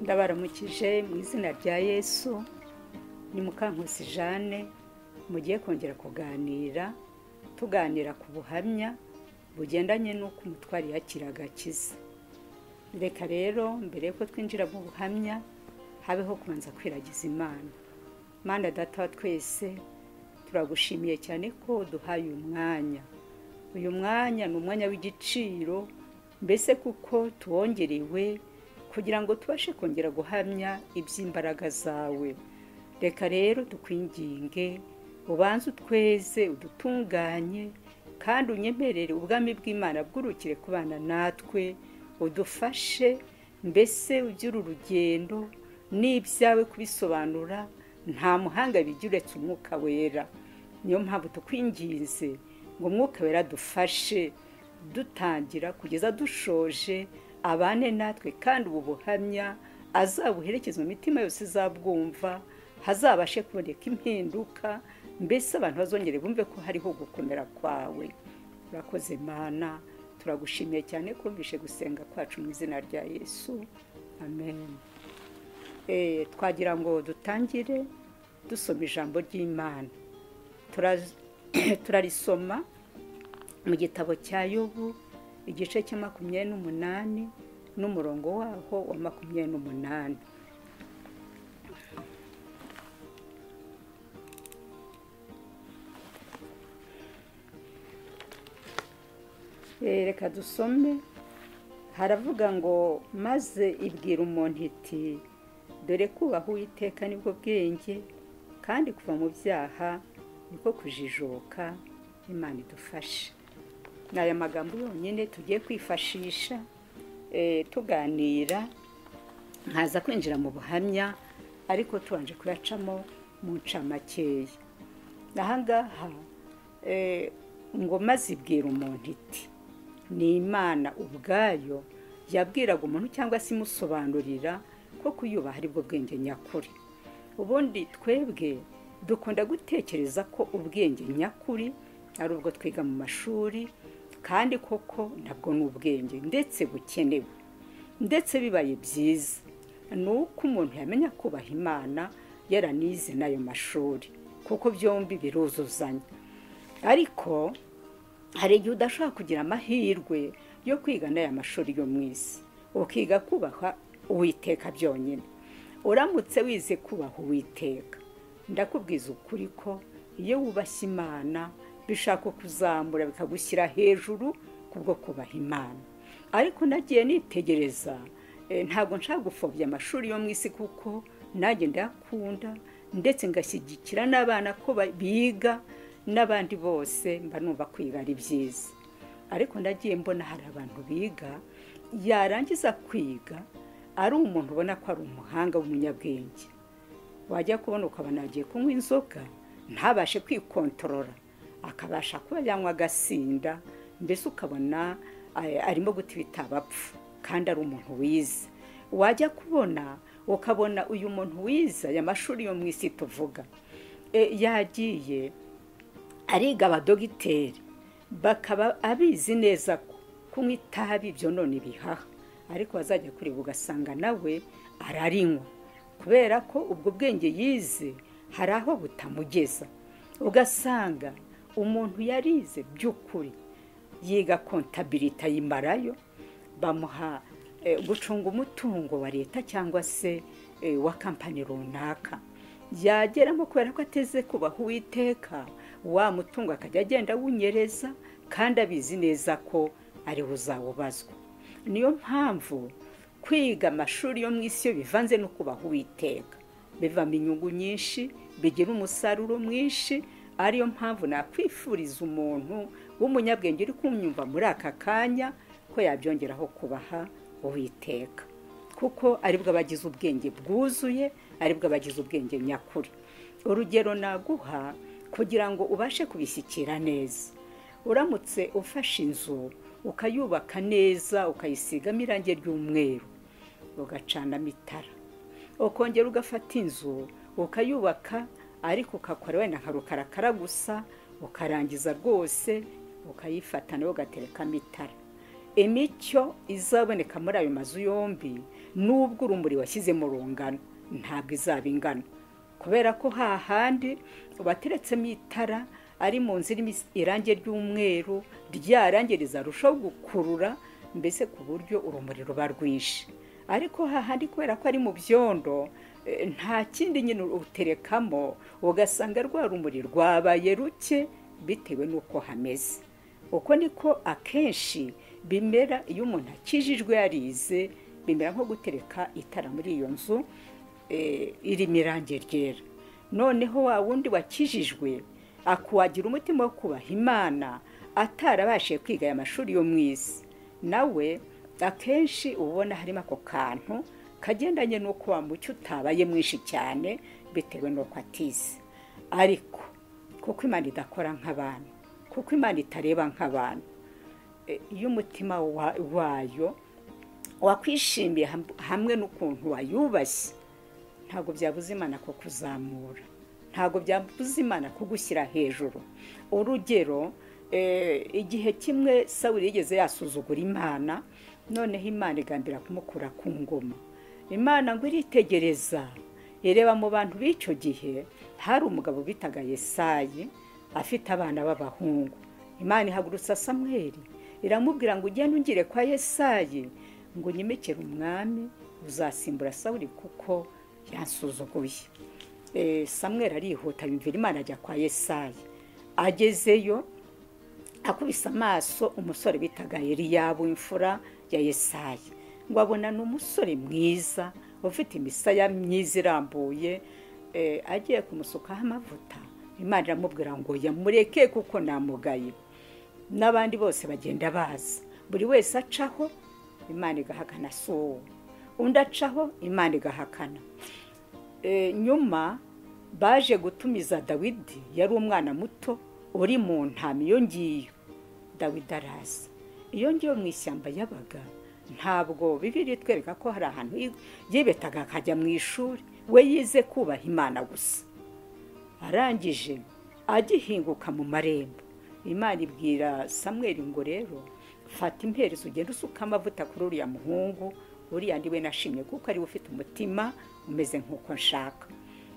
ndabaramukije mu izina rya yesu ni mukankusi jane mugiye kongera kuganira tuganira ku buhamya bugendanye n'uko umutwari yakiraga akiza reka rero mbere y'uko twinjira mu buhamya habeho kubanza kwiragiza imana manda data wa twese turagushimiye cyane ko duhaye uyu mwanya uyu mwanya ni umwanya w'igiciro mbese kuko tuwongerewe kugira ngo tubashe kongera guhamya iby'imbaraga zawe reka rero tukwinginge ubanze utweze udutunganye kandi unyemerere ubwami bw'imana bw'urukire kubana natwe udufashe mbese ugire urugendo n'ibyawe kubisobanura nta muhanga bijya uretse umwuka wera niyo mpamvu tukwinginze ngo umwuka wera dufashe dutangira kugeza dushoje abane natwe kandi ubu buhamya azabuherekeze mu mitima yose izabwumva hazabashe kuboneka impinduka mbese abantu bazongere bumve ko hariho gukomera kwawe urakoze mana turagushimiye cyane kumvishe gusenga kwacu mu izina rya yesu amen twagira ngo dutangire dusoma ijambo ry'imana turarisoma mu gitabo cya yobu igice cya makumyabiri n'umunani n'umurongo waho wa makumyabiri n'umunani reka dusome haravuga ngo maze ibwira umuntu iti dore kubaha uwiteka nibwo bwenge kandi kuva mu byaha niko kujijuka imana idufashe ni aya magambo yonyine tugiye kwifashisha tuganira nkaza kwinjira mu buhamya ariko tubanje kuyacamo mu ncamakeya ahangaha ngo maze ibwira umuntu iti ni imana ubwayo yabwiraga umuntu cyangwa se imusobanurira ko kuyubaha aribwo bwenge nyakuri ubundi twebwe dukunda gutekereza ko ubwenge nyakuri ari ubwo twiga mu mashuri kandi koko nabwo ni ubwenge ndetse bukenewe ndetse bibaye byiza ni uko umuntu yamenya kubaha imana yaranize n'ayo mashuri kuko byombi biruzuzanya ariko hari igihe udashobora kugira amahirwe yo kwiga n'aya mashuri yo mu isi ukiga kubaha uwiteka byonyine uramutse wize kubaha uwiteka ndakubwiza ukuri ko iyo wubashye imana bishaka kuzamura bikagushyira hejuru kubwo kubaha imana ariko nagiye nitegereza ntabwo nshaka gupfobya amashuri yo mu isi kuko nanjye ndayakunda ndetse ngashyigikira n'abana ko biga n'abandi bose mba numva kwiga ari byiza ariko ndagiye mbona hari abantu biga yarangiza kwiga ari umuntu ubona ko ari umuhanga w'umunyabwenge wajya kubona ukabona agiye kunywa inzoga ntabashe kwikontorora akabasha kuba yanywa agasinda mbese ukabona arimo guta ibitaba apfa kandi ari umuntu wiza wajya kubona ukabona uyu muntu wiza aya mashuri yo mu isi tuvuga yagiye ariga abadogiteri bakaba abizi neza ko kunywa itabi byo none ibihaha ariko wazajya kureba ugasanga nawe ararinywa kubera ko ubwo bwenge yize hari aho butamugeza ugasanga umuntu yarize by'ukuri yiga kontabiriti ayimarayo bamuha gucunga umutungo wa leta cyangwa se wa kampani runaka yageramo kubera ko ateze kubaha uwiteka wa mutungo akajya agenda awunyereza kandi abizi neza ko ariwe uzawubazwa niyo mpamvu kwiga amashuri yo mu isi yo bivanze no kubaha uwiteka bivamo inyungu nyinshi bigira umusaruro mwinshi ariyo mpamvu nakwifuriza umuntu w'umunyabwenge uri kumyumva muri aka kanya ko yabyongeraho kubaha uwiteka kuko aribwo abagize ubwenge bwuzuye aribwo abagize ubwenge nyakuri urugero naguha kugira ngo ubashe kubishyikira neza uramutse ufashe inzu ukayubaka neza ukayisigamo irangi ry'umweru ugacanamo itara ukongera ugafata inzu ukayubaka ariko ugakora wenda nka rukarakara gusa ukarangiza rwose ukayifata nawe ugaterekamo itara imicyo izaboneka muri ayo mazu yombi n'ubwo urumuri washyizemo rungano ntabwo izaba ingana kubera ko hahandi bateretsemo itara ari mu nzu irimo irangi ry'umweru rya rangi rizarushaho gukurura mbese ku buryo urumuri ruba rwinshi ariko hahandi kubera ko ari mu byondo nta kindi nyine uterekamo ugasanga rwa rumuri rwabaye ruke bitewe n'uko hameze uko niko akenshi bimera iyo umuntu akijijwe yarize bimera nko gutereka itara muri iyo nzu irimo irangi ryera noneho wa wundi wakijijwe akuwagira umutima wo kubaha imana atarabashije kwiga aya mashuri yo mu isi nawe akenshi ubona harimo ako kantu kagendanye n'uko wa mucyo utabaye mwinshi cyane bitewe n'uko atize ariko kuko imana idakora nk'abantu kuko imana itareba nk'abantu iyo umutima wayo wakwishimiye hamwe n'ukuntu wayubashye ntabwo byabuze imana ko kuzamura ntabwo byabuze imana kugushyira hejuru urugero igihe kimwe sawuri yigeze yasuzugura imana noneho imana igambira kumukura ku ngoma imana ngo iritegereza ireba mu bantu b'icyo gihe hari umugabo bitaga yesayi afite abana b'abahungu imana ihagurutsa samweri iramubwira ngo ugende ungire kwa yesayi ngo unyemekere umwami uzasimbura sawuri kuko yansuzuguye samweri arihuta yumvira imana ajya kwa yesayi agezeyo akubise amaso umusore bitaga eliyabu imfura ya yesayi ngo abona ni umusore mwiza ufite imisaya myiza irambuye agiye kumusukaho amavuta imana iramubwira ngo yamureke kuko namugaye n'abandi bose bagenda baza buri wese acaho imana igahakana si uwo undi acaho imana igahakana nyuma baje gutumiza dawidi yari umwana muto uri mu ntama iyo ngiyo dawidi araza iyo ngiyo mu ishyamba yabaga ntabwo bibiri itwereka ko hari ahantu yibetaga akajya mu ishuri we yize kubaha imana gusa arangije agihinguka mu marembo imana ibwira samweri ngo rero fata imperezo ugenda usuka amavuta kuri uriya muhungu uriya ndiwe nashimye kuko ariwe ufite umutima umeze nk'uko nshaka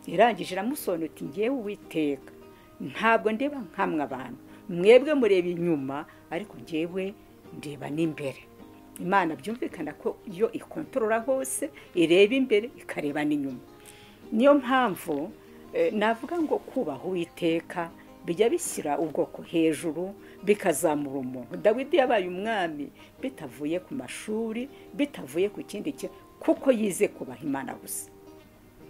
irangije iramusonuti ngewe uwiteka ntabwo ndeba nkamwe abantu mwebwe mureba inyuma ariko ngewe ndeba n'imbere imana byumvikana ko iyo ikontorora hose ireba imbere ikareba n'inyuma niyo mpamvu navuga ngo kubaha uwiteka bijya bishyira ubwoko hejuru bikazamura umuntu dawidi yabaye umwami bitavuye ku mashuri bitavuye ku kindi kintu kuko yize kubaha imana gusa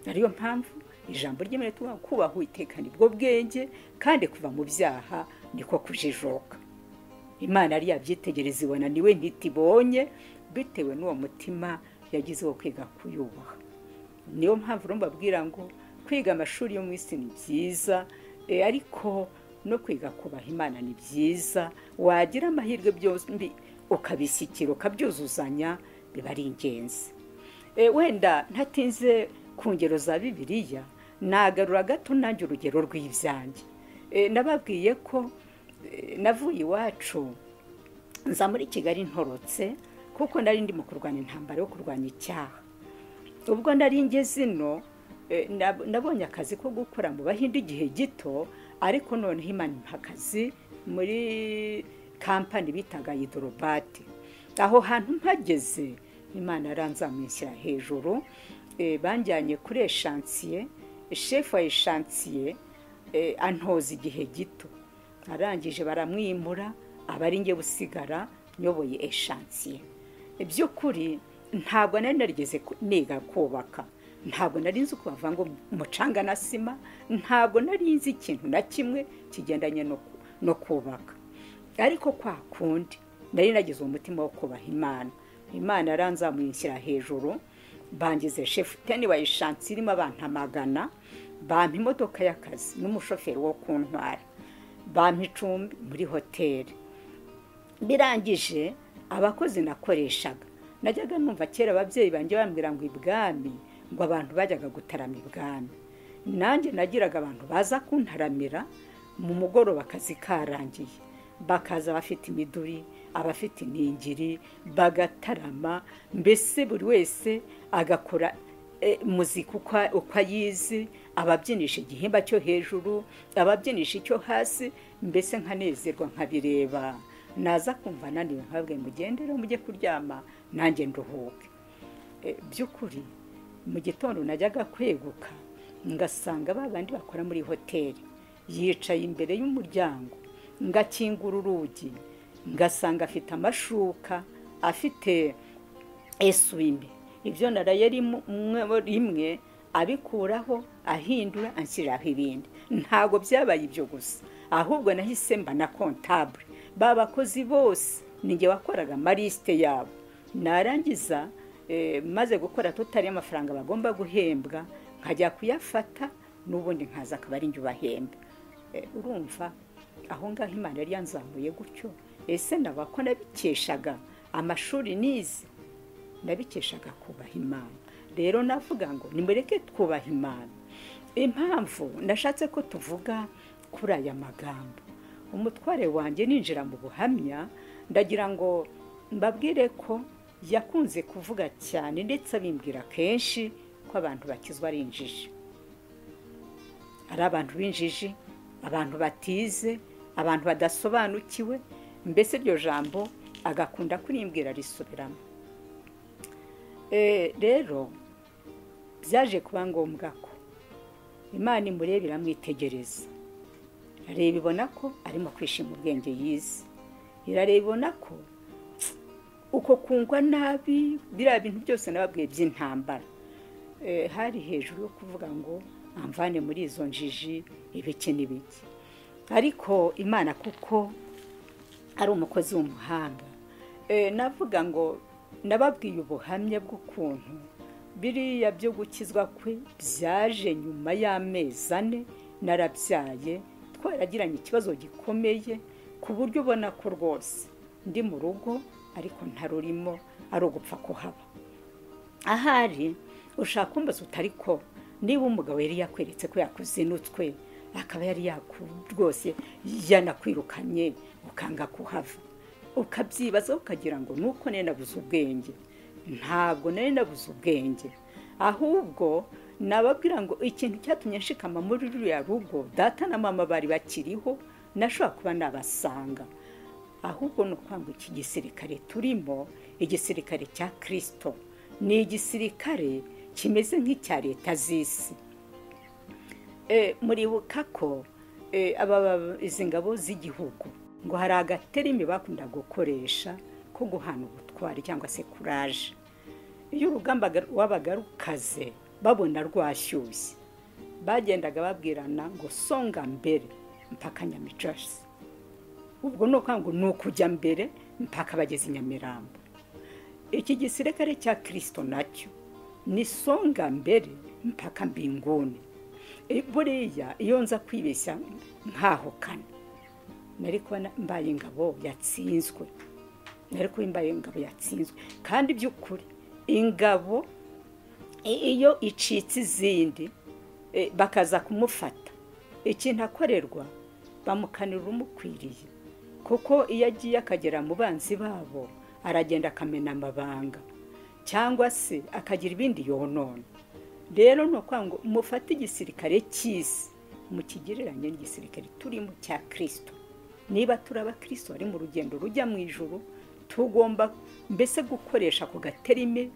ariyo mpamvu ijambo ry'imana tuba kubaha uwiteka nibwo bwenge kandi kuva mu byaha niko kujijuka imana yari yabyitegereza ibona niwe ntitibonye bitewe n'uwo mutima yagize wo kwiga kuyubaha niyo mpamvu mbabwira ngo kwiga amashuri yo mu isi ni byiza ariko no kwiga kubaha imana ni byiza wagira amahirwe byombi ukabishyikira ukabyuzuzanya biba ari ingenzi wenda ntatinze ku ngero za bibiliya nagarura gato nanjye urugero rw'ibyanjye nababwiye ko navuye iwacu nza muri kigali ntorotse kuko nari ndi mu kurwanya intambara yo kurwanya icyaha ubwo nari ngeze ino nabonye akazi ko gukora mu bahinde igihe gito ariko noneho imana impa akazi muri kampani bitaga idorobati aho hantu mpageze imana yaranzamuye hejuru banjyanye kuri eshansiye shefu wa eshansiye antoza igihe gito arangije baramwimura aba ari nge usigara nyoboye eshansiye by'ukuri ntabwo nari narigeze niga kubaka ntabwo nari nzi uko bavanga umucanga na sima ntabwo nari nzi ikintu na kimwe kigendanye no kubaka ariko kwa kundi nari nagize umutima wo kubaha imana imana yaranzamuye hejuru bangize shefu teni wa eshansiye irimo abantu amagana bampa imodoka y'akazi n'umushoferi wo ku ntwara bampa icumbi muri hoteli birangije abakozi nakoreshaga najyaga numva kera ababyeyi banjye bambwira ngo ibwami ngo abantu bajyaga gutarama ibwami nanjye nagiraga abantu baza kuntaramira mu mugoroba akazi karangiye bakaza bafite imiduri abafite iningiri bagatarama mbese buri wese agakora muzika uko ayizi ababyinisha igihimba cyo hejuru ababyinisha icyo hasi mbese nkanezerwa nkabireba naza kumva nandiwe ntabwe mugendere mujye kuryama nanjye nduhuke by'ukuri mu gitondo najyaga kweguka ngasanga ba bandi bakora muri hoteli yicaye imbere y'umuryango ngakingura urugi ngasanga afite amashuka afite eswime ibyo naraye rimwe abikuraho ahindura anshyiriraho ibindi ntabwo byabaye ibyo gusa ahubwo nahise mba na kontabure ba bakozi bose ninjye wakoraga amarisite yabo narangiza maze gukora tutari amafaranga bagomba guhembwa nkajya kuyafata n'ubundi nkaza akaba ari njye ubahemba urumva aho ngaho imana yari yanzamuye gutyo ese naba ko nabikeshaga amashuri nize nabikeshaga kubaha imana rero navuga ngo nimureke twubaha imana impamvu nashatse ko tuvuga kuri aya magambo umutware wanjye ninjira mu buhamya ndagira ngo mbabwire ko yakunze kuvuga cyane ndetse abimbwira kenshi ko abantu bakizwa ari injiji hari abantu b'injiji abantu batize abantu badasobanukiwe mbese iryo jambo agakunda kurimbwira risubiramo rero byaje kuba ngombwa ko imana imureba iramwitegereza irareba ibona ko arimo kwishima ubwenge yize irareba ibona ko uko kungwa nabi biriya bintu byose nababwiye by'intambara hari hejuru yo kuvuga ngo amvane muri izo njiji ibiki n'ibiki ariko imana kuko ari umukozi w'umuhanga navuga ngo nababwiye ubuhamya bw'ukuntu biriya byo gukizwa kwe byaje nyuma y'amezi ane narabyaye twaragiranye ikibazo gikomeye ku buryo ubona ko rwose ndi mu rugo ariko ntarurimo ari ugupfa kuhaba ahari ushaka umbaza utari ko niba umugabo yari yakweretse ko yakoze inutwe akaba yari rwose yanakwirukanye ukanga kuhava ukabyibaza ukagira ngo nuko nari nabuze ubwenge ntabwo nari nabuze ubwenge ahubwo nababwira ngo ikintu cyatumye nshikama muri ruriya rugo data na mama bari bakiriho nashobora kuba nabasanga ahubwo ni ukwanga iki gisirikare turimo igisirikare cya kirisito ni igisirikare kimeze nk'icya leta z'isi muribuka ko izi ngabo z'igihugu ngo hari agaterimi bakunda gukoresha ko guhana ubutwari cyangwa se kuraje iyo urugamba wabaga rukaze babona rwashyushye bagendaga babwirana ngo songa mbere mpaka nyamicasi ubwo ni ukuvuga ngo ni ukujya mbere mpaka bageze i nyamirambo iki gisirikare cya kirisito nacyo ni songa mbere mpaka mbinguni buriya iyo nza kwibeshya nkahukana nari kuba mbaye ingabo yatsinzwe nari kuba mbaye ingabo yatsinzwe kandi by'ukuri ingabo iyo icitse izindi bakaza kumufata ikintu akorerwa bamukanira umukwiriye kuko iyo agiye akagera mu banzi babo aragenda akamena amabanga cyangwa se akagira ibindi yonona rero ni ukuvuga ngo mufate igisirikare cy'isi mukigereranye n'igisirikare turimo cya kirisito niba turi abakirisito bari mu rugendo rujya mu ijoro tugomba mbese gukoresha ako gaterime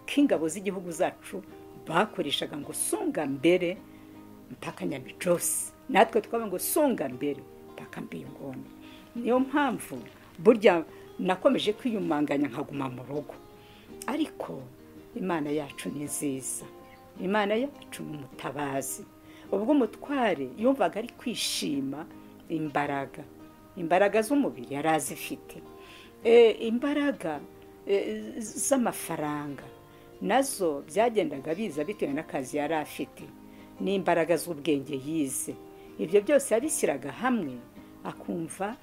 k'ingabo z'igihugu zacu bakoreshaga ngo songa mbere mpaka nyamicose natwe twaba ngo songa mbere mpaka mbingoni niyo mpamvu burya nakomeje kwiyumanganya nkaguma mu rugo ariko imana yacu ni nziza imana yacu ni umutabazi ubwo umutware yumvaga ari kwishima imbaraga imbaraga z'umubiri yari azifite imbaraga z'amafaranga nazo byagendaga biza bitewe n'akazi yari afite n'imbaraga z'ubwenge yize ibyo byose yabishyiraga hamwe akumva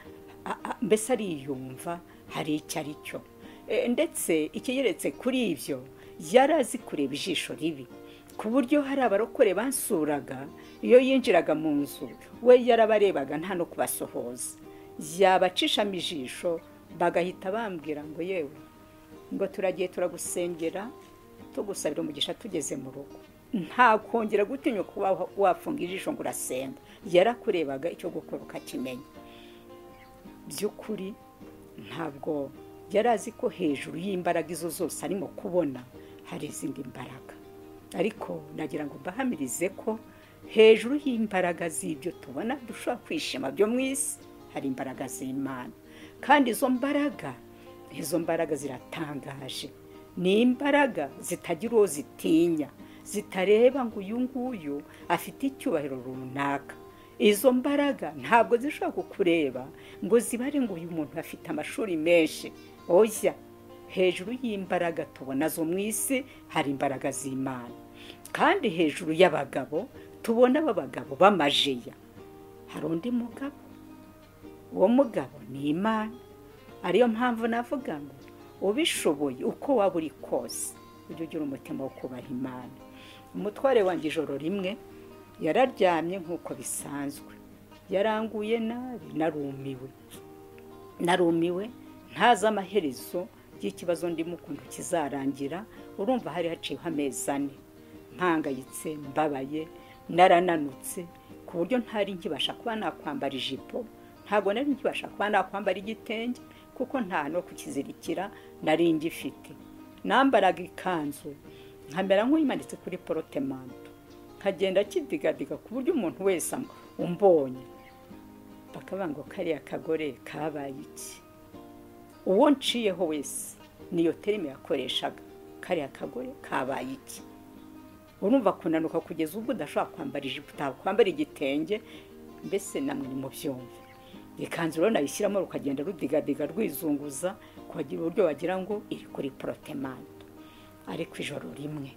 mbese ariyumva hari icyo ari cyo ndetse ikigeretse kuri ibyo yari azi kureba ijisho ribi ku buryo hari abarokore basuraga iyo yinjiraga mu nzu we yarabarebaga nta no kubasohoza yabacishamo ijisho bagahita bambwira ngo yewe ngo turagiye turagusengera tugusabira umugisha tugeze mu rugo nta kongera gutinya kuba wafunga ijisho ngo urasenga yarakurebaga icyo gukora ukakimenya by'ukuri ntabwo yari azi ko hejuru y'imbaraga izo zose arimo kubona hari izindi mbaraga ariko nagira ngo mbahamirize ko hejuru y'imbaraga z'ibyo tubona dushobora kwishima byo mu isi hari imbaraga z'imana kandi izo mbaraga izo mbaraga ziratangaje ni imbaraga zitagira uwo zitinya zitareba ngo uyu nguyu afite icyubahiro runaka izo mbaraga ntabwo zishobora kukureba ngo zibare ngo uyu muntu afite amashuri menshi oya hejuru y'imbaraga tubona zo mu isi hari imbaraga z'imana kandi hejuru y'abagabo tubona b'abagabo b'amajeya hari undi mugabo uwo mugabo ni imana ariyo mpamvu navuga ngo ubishoboye uko waba uri kose ujye ugira umutima wo kubaha imana umutware wanjye ijoro rimwe yararyamye nk'uko bisanzwe yaranguye nabi narumiwe narumiwe ntazi amaherezo y'ikibazo ndimo ukuntu kizarangira urumva hari haciyeho amezi ane mpangayitse mbabaye narananutse ku buryo ntari nkibasha kuba nakwambara ijipo ntabwo nari nkibasha kuba nakwambara igitenge kuko nta no kukizirikira nari ngifite nambaraga ikanzu nkamera nk'uyimanitse kuri porotemanto nkagenda kidigadiga ku buryo umuntu wese umbonye ngo kariya kagore kabaye iki uwo nciyeho wese niyo terime yakoreshaga kariya kagore kabaye iki urumva kunanuka kugeza ubwo udashobora kwambara ijipo utakwambara igitenge mbese namwe ni mu byumve ikanzu rero nayishyiramo rukagenda rudigadiga rwizunguza kugira uburyo wagira ngo iri kuri porotemanto ariko ijoro rimwe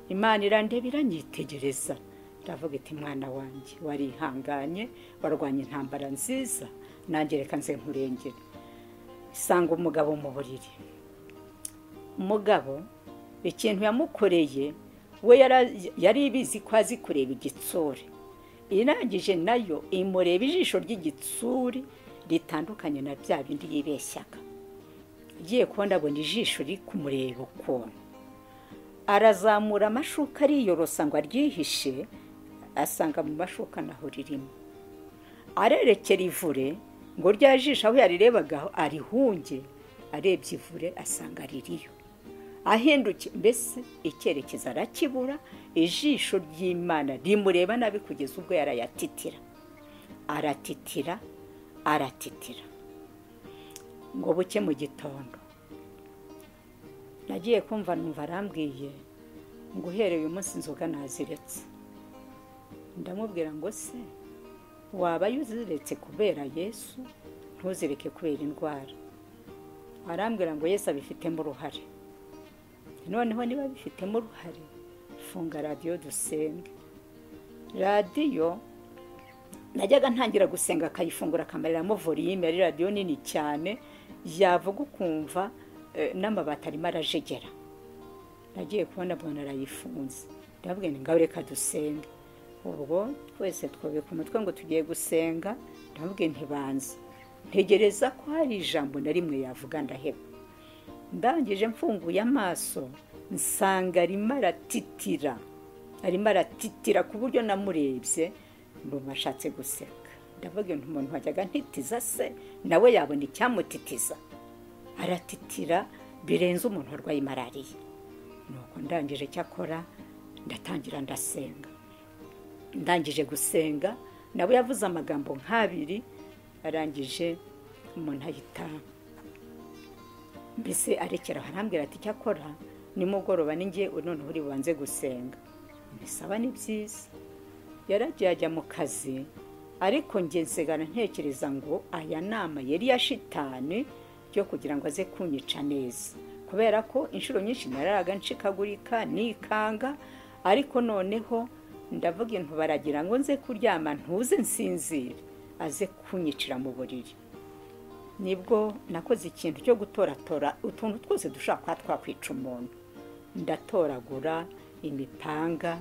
imana irandeba iranyitegereza ndavuga iti mwana wanjye warihanganye warwanya intambara nziza nangereka nze nkurengera isanga umugabo mu buriri umugabo ikintu yamukoreye we yari ibizi ko azi kureba igitsure irangije nayo imureba ijisho ry'igitsuri ritandukanye na bya bindi yibeshyaga agiye kubona abona ijisho riri kumureba ukuntu arazamura amashuka ariyorosa ngo aryihishe asanga mu mashuka naho ririmo arerekera ivure ngo rya jisho aho yarirebaga arihunge arebye ivure asanga ririyo ahinduke mbese icyerekezo arakibura ijisho ry'imana rimureba nabi kugeza ubwo yarayatitira aratitira aratitira ngo buke mu gitondo nagiye kumva numva arambwiye ngo uhereye uyu munsi inzoga naziretse ndamubwira ngo se waba yuziretse kubera yesu ntuzireke kubera indwara arambwira ngo yesu abifitemo uruhare noneho niba bifitemo uruhare funga radiyo dusenge radiyo najyaga ntangira gusenga akayifungura akamareramo voliyime yari radiyo nini cyane yavuga ukumva n'amabati arimo arajegera nagiye kubona mbona arayifunze ndababwira ni ngaho reka dusenge ubwo twese twubika umutwe ngo tugiye gusenga ndababwira ntibanze ntegereza ko hari ijambo na rimwe yavuga ndaheba ndangije mfunguye amaso nsanga arimo aratitira arimo aratitira ku buryo namurebye ndumva ashatse guseka ndavuga ngo umuntu wajyaga ntitiza se nawe yabona icyamutitiza aratitira birenze umuntu warwaye malariya nuko ndangije icyo akora ndatangira ndasenga ndangije gusenga nawe yavuze amagambo nk'abiri arangije umuntu ahita mbese arekera arambwira ati icyakora nimugoroba ninjye noneho uri bubanze gusenga mbisaba ni byiza yaragiye ajya mu kazi ariko njye nsigara ntekereza ngo aya nama yari ya shitani yo kugira ngo aze kunyica neza kubera ko inshuro nyinshi nararaga nshikagurika nikanga ariko noneho ndavuga intu baragira ngo nze kuryama ntuze nsinzire aze kunyicira mu buriri nibwo nakoze ikintu cyo gutoratora utuntu twose dushobora kuba twakwica umuntu ndatoragura imipanga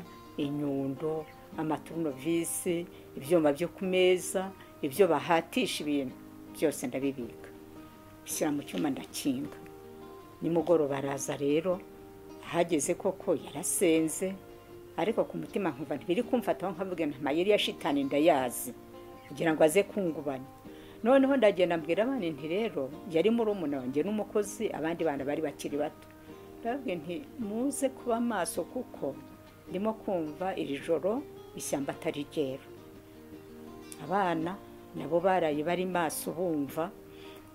inyundo amaturunovisi ibyuma byo ku meza ibyo bahatisha ibintu byose ndabibika nshyira mu cyuma ndakinga nimugoroba araza rero ahageze koko yarasenze ariko ku mutima nkumva ntibiri kumfataho nkavuga nti amayeri ya shitani ndayazi kugira ngo aze kungubanya noneho ndagenda mbwira abana nti rero yari muri wanjye n'umukozi abandi bana bari bakiri bato ndababwira nti muze kuba maso kuko ndimo kumva iri joro ishyamba atari ryera abana nabo baraye bari maso bumva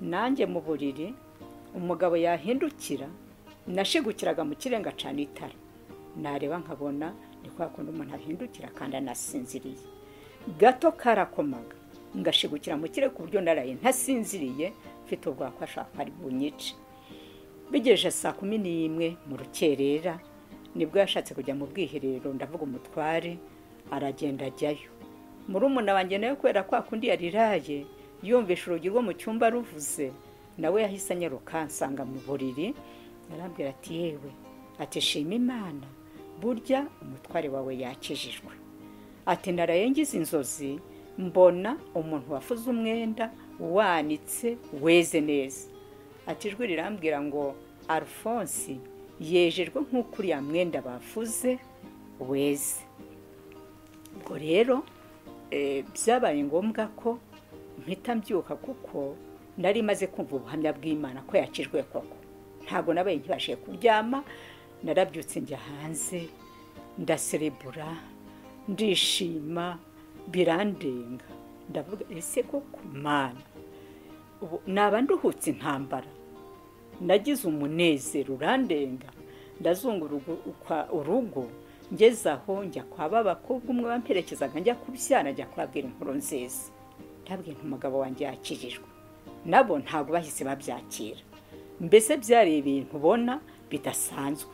nanjye mu buriri umugabo yahindukira nashigukiraga mu kirenga cyane itara nareba nkabona ni kwa kundi umuntu ahindukira kandi anasinziriye gato karakomaga ngashigukira mu kirere ku buryo naraye ntasinziriye mfite ubwoba ko ashaka ari bunyice bigejeje saa kumi n'imwe mu rukerera nibwo yashatse kujya mu bwiherero ndavuga umutware aragenda ajyayo murumuna wanjye nawe kubera kwa kundi yariraye yumvisha urugi rwo mu cyumba ruvuze nawe yahise anyaruka nsanga mu buriri arambwira ati yewe ati shima imana burya umutware wawe yakijijwe ati naraye ngize inzozi mbona umuntu wafuze umwenda wanitse weze neza ati ijwi rirambwira ngo alphonse yejejwe nk'uko uriya mwenda bafuze weze ubwo rero byabaye ngombwa ko mpita mbyuka kuko nari maze kumva ubuhamya bw'imana ko yakijwe koko ntabwo nabaye nkibashije kuryama narabyutse njya hanze ndaserebura ndishima birandenga ndavuga ese koko mana naba nduhutse intambara nagize umunezero urandenga ndazunguruka urugo ngeze aho njya kwa ba bakobwa umwe bamperekezaga njya kubyara njya kubabwira inkuru nziza ndabwiye umugabo wanjye yakijijwe nabo ntabwo bahise babyakira mbese byari ibintu ubona bidasanzwe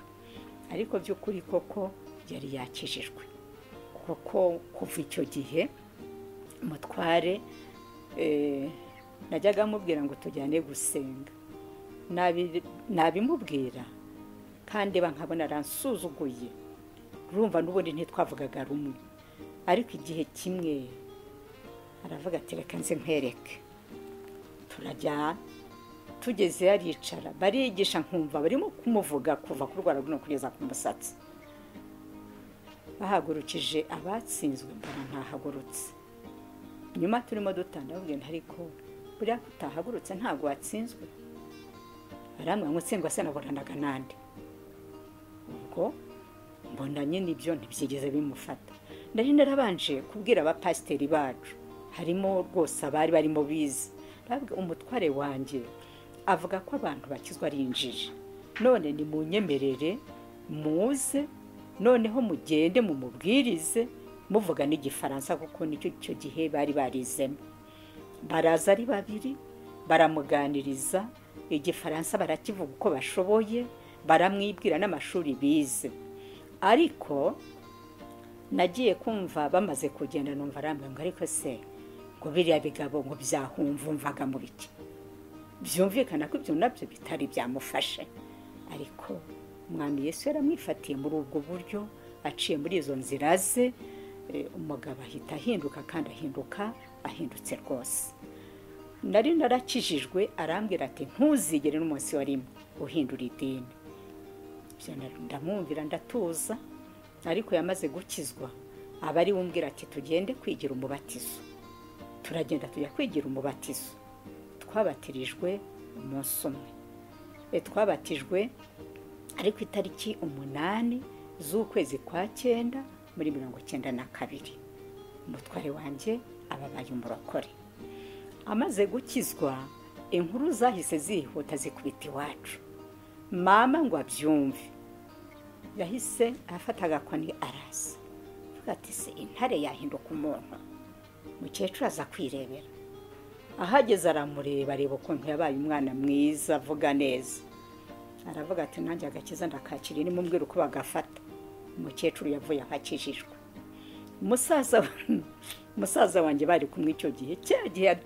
ariko by'ukuri koko yari yakijijwe kuko kuva icyo gihe mutware najyaga amubwira ngo tujyane gusenga nabimubwira kandi nkabona aransuzuguye urumva n'ubundi ntitwavugaga rumwe ariko igihe kimwe aravuga ati reka nze nkwereke turajyana tugeze aricara barigisha nkumva barimo kumuvuga kuva ku rwara runo kugeza ku musatsi bahagurukije abatsinzwe mbona ntahagurutse nyuma turimo dutanda bagenda ariko buriya utahagurutse ntabwo watsinzwe ngo utsindwa se naburanaga n'andi ubwo mbona nyine ibyo ntibyigeze bimufata ndari narabanje kubwira abapasiteri bacu harimo rwose abari barimo bize umutware wanjye avuga ko abantu bakizwa ari injiji none ni mu nyemerere muze noneho mugende mumubwirize muvuga n'igifaransa kuko nicyo icyo gihe bari barizemo baraza ari babiri baramuganiriza igifaransa barakivuga uko bashoboye baramwibwira n'amashuri bize ariko nagiye kumva bamaze kugenda numva arambwira ngo ariko se ngo biriya bigabo ngo byahumvumvaga mu biki byumvikana ko ibyo nabyo bitari byamufashe ariko umwami Yesu yaramwifatiye muri ubwo buryo aciye muri izo nzira ze umugabo ahita ahinduka kandi ahinduka ahindutse rwose nari narakijijwe arambwira ati ntuzigere n'umunsi warimo uhindura idini ndamwumvira ndatuza ariko yamaze gukizwa aba ari wumbwira ati tugende kwigira umubatizo turagenda tujya kwigira umubatizo twabatirijwe umunsi umwe twabatijwe ariko itariki umunani z'ukwezi kwa cyenda muri mirongo cyenda na kabiri umutware wanjye ababaye umurokore amaze gukizwa inkuru zahise zihuta zikubita iwacu mama ngo abyumve yahise afata agakoni arasa avuga ati se intare yahinduka umuntu mukecuru aza kwirebera ahageze aramureba areba ukuntu yabaye umwana mwiza avuga neza aravuga ati nanjye agakiza ndakakira ni mumbwira uko bagafata umukecuru yavuye ahakijijwe musaza wanjye bari kumwe icyo gihe cya gihe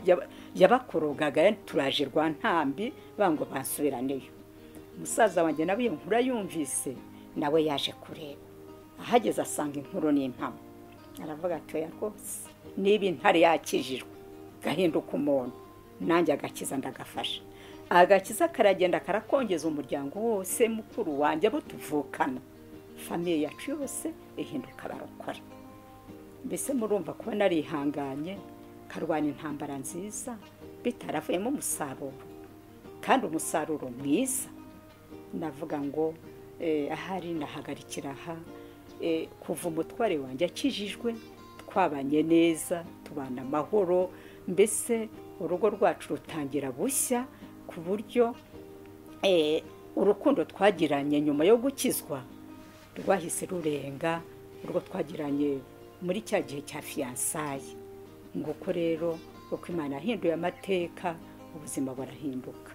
yabakorogaga turaje rwa ntambi bango basubiraneyo umusaza wanjye nawe iyo nkuru yumvise nawe yaje kureba ahageze asanga inkuru n'impamo aravuga ati oya rwose niba intare yakijijwe gahinduka umuntu nanjye agakiza ndagafasha agakiza karagenda karakongeza umuryango wose mukuru wanjye abo tuvukana famiye yacu yose ihinduka barokora mbese murumva kuba narihanganye karwana intambara nziza bitaravuyemo umusaruro kandi umusaruro mwiza navuga ngo ahari nahagarikira aha kuva umutware wanjye akijijwe twabanye neza tubana amahoro mbese urugo rwacu rutangira bushya ku buryo urukundo twagiranye nyuma yo gukizwa rwahise rurenga urwo twagiranye muri cya gihe cya fiyansaye nguko rero uko imana yahinduye amateka ubuzima burahinduka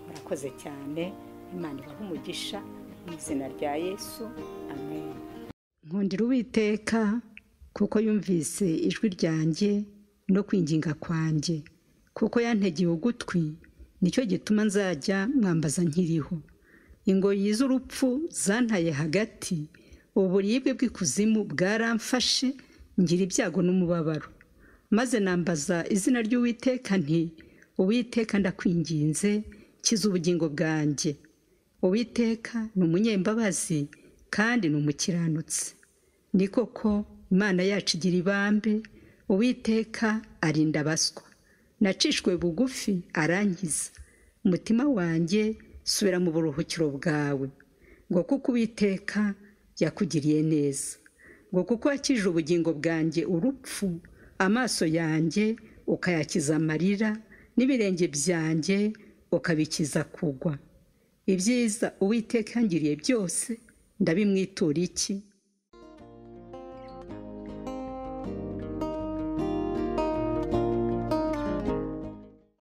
murakoze cyane imana ibaha umugisha mu izina rya yesu amen nkundira uwiteka kuko yumvise ijwi ryanjye no kwinginga kwanjye kuko yantegeye ugutwi nicyo gituma nzajya mwambaza nkiriho ingoyi z'urupfu zantaye hagati uburibwe bw'ikuzimu bwaramfashe ngira ibyago n'umubabaro maze nambaza izina ry'uwiteka nti uwiteka ndakwinginze kiza ubugingo bwanjye uwiteka ni umunyembabazi kandi ni umukiranutsi ni koko imana yacu igira ibambe uwiteka arinda abaswa nacishwe bugufi arangiza umutima wanjye subira mu buruhukiro bwawe ngo kuko uwiteka yakugiriye neza ngo kuko wakije ubugingo bwanjye urupfu amaso yanjye ukayakiza amarira n'ibirenge byanjye ukabikiza kugwa ibyiza uwiteka yangiriye byose ndabimwitura iki